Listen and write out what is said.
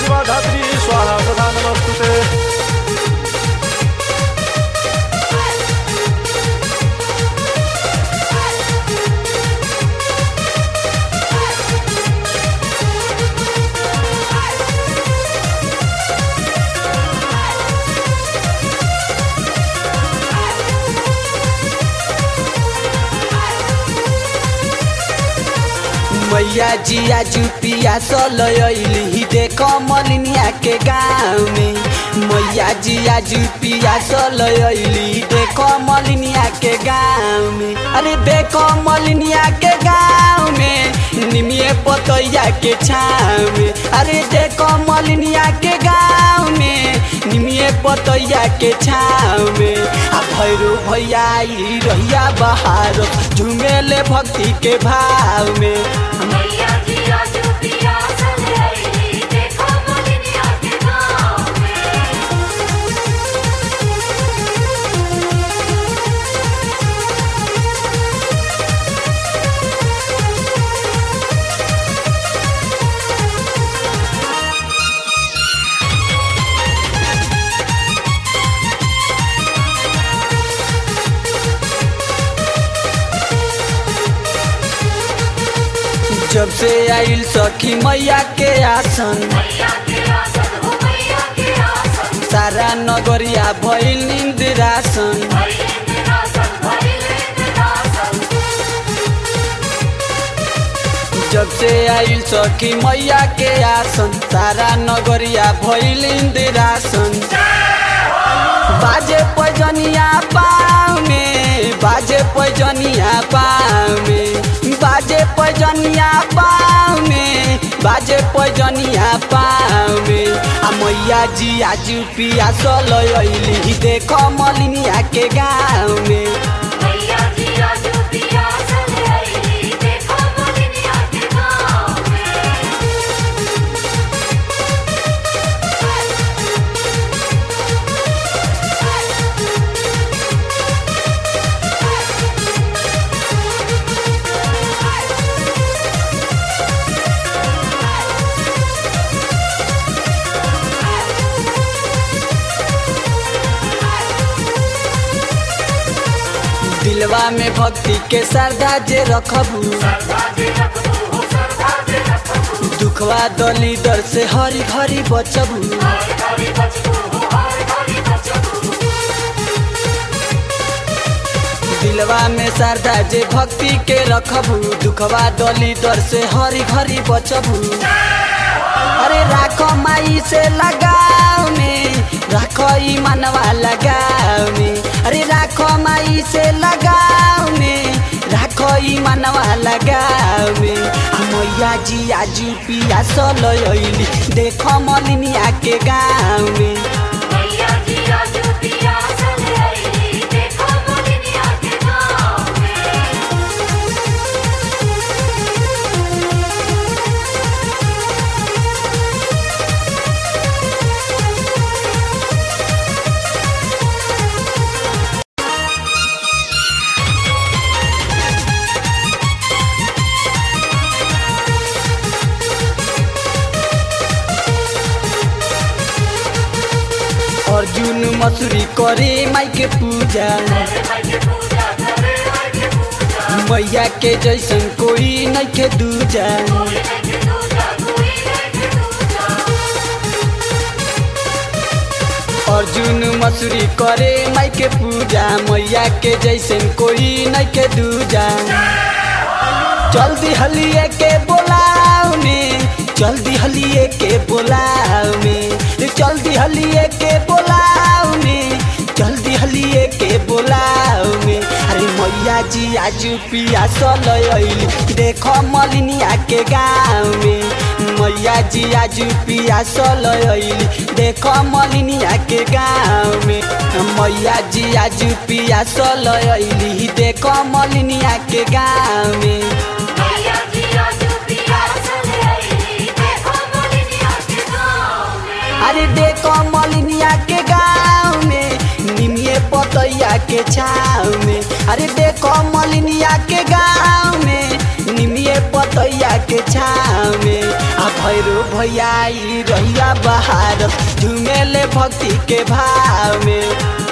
शिवाधात्री स्वाहा तथा नमस्तुते मैया जिया जुपिया सलयली देख मलिनिया के गाँव में मैया जिया जुपिया सलयली देख मलिनिया के गाँव में अरे देख मलिनिया के गाँव में निमिये पतैया के छाव में अरे देख मलिनिया के गाँव में निमिये पतैया के छाव में आ भैरो भैया आई रहिया बहार झुमेले भक्ति के भाव में मैया जिया जुपिया सलैली देखो मलिनिया के गाँव में जब से आइल सखी मैया के आसन मैया के आसन हो मैया के आसन सारा नगरिया भइल निंद्रासन भइले निरासन भइले निरासन जब से आइल सखी मैया के आसन सारा नगरिया भइल इंदिरासन बाजे पैजनिया पाँव में बाजे पैजनिया पाँव में बाजे पैजनिया पाँव में बाजे पैजनिया पाँव में आ मैया जी आजू पिया सलैली देख मलिनिया के गाँव में मैया जिया जुपिया सलैली देखो मलिनिया के गाँव में दिलवा में भक्ति के श्रद्धा जे रखबू दुखवा दली दर से हरी हरी बचबू दिलवा में श्रद्धा जे भक्ति के रखबू दुखवा दली दर से हरी हरी बचबू अरे राखो माई से लगाव में राखो ई मनवा लगाव में अरे राखो माई से लगाव में राखो ई मनवा लगाव में आ मैया जी आजू पिया सलैली देखो मलिनिया के गाँव में मैया जिया जुपिया सलैली देखो मलिनिया के गाँव में अर्जुन मसूरी करे माई के पूजा मैया के जैसन कोई नहीं के दूजा अर्जुन मसूरी करे माई के पूजा मैया के जैसन कोई नहीं के दूजा जल्दी हलिए के बोलाव में जल्दी हलिए के बोलाव में जल्दी हलिए के बोलाव में जल्दी हलिए के बोलाव में अरे मैया जी आजू पिया सलैली देखो मलिनिया के गाँव में मैया जी आजू पिया सलैली देखो मलिनिया के गाँव में मैया जी आजू पिया सलैली देखो मलिनिया के गाँव में मैया जिया जुपिया सलैली देखो मलिनिया के गाँव में अरे देखो मलिनिया के गाँव में निमिये पतैया के छाव में अरे देखो मलिनिया के गाँव में निमिये पतैया के छाव में आ भैरो भैया ई रहिया बहार झुमेले भक्ति के भाव में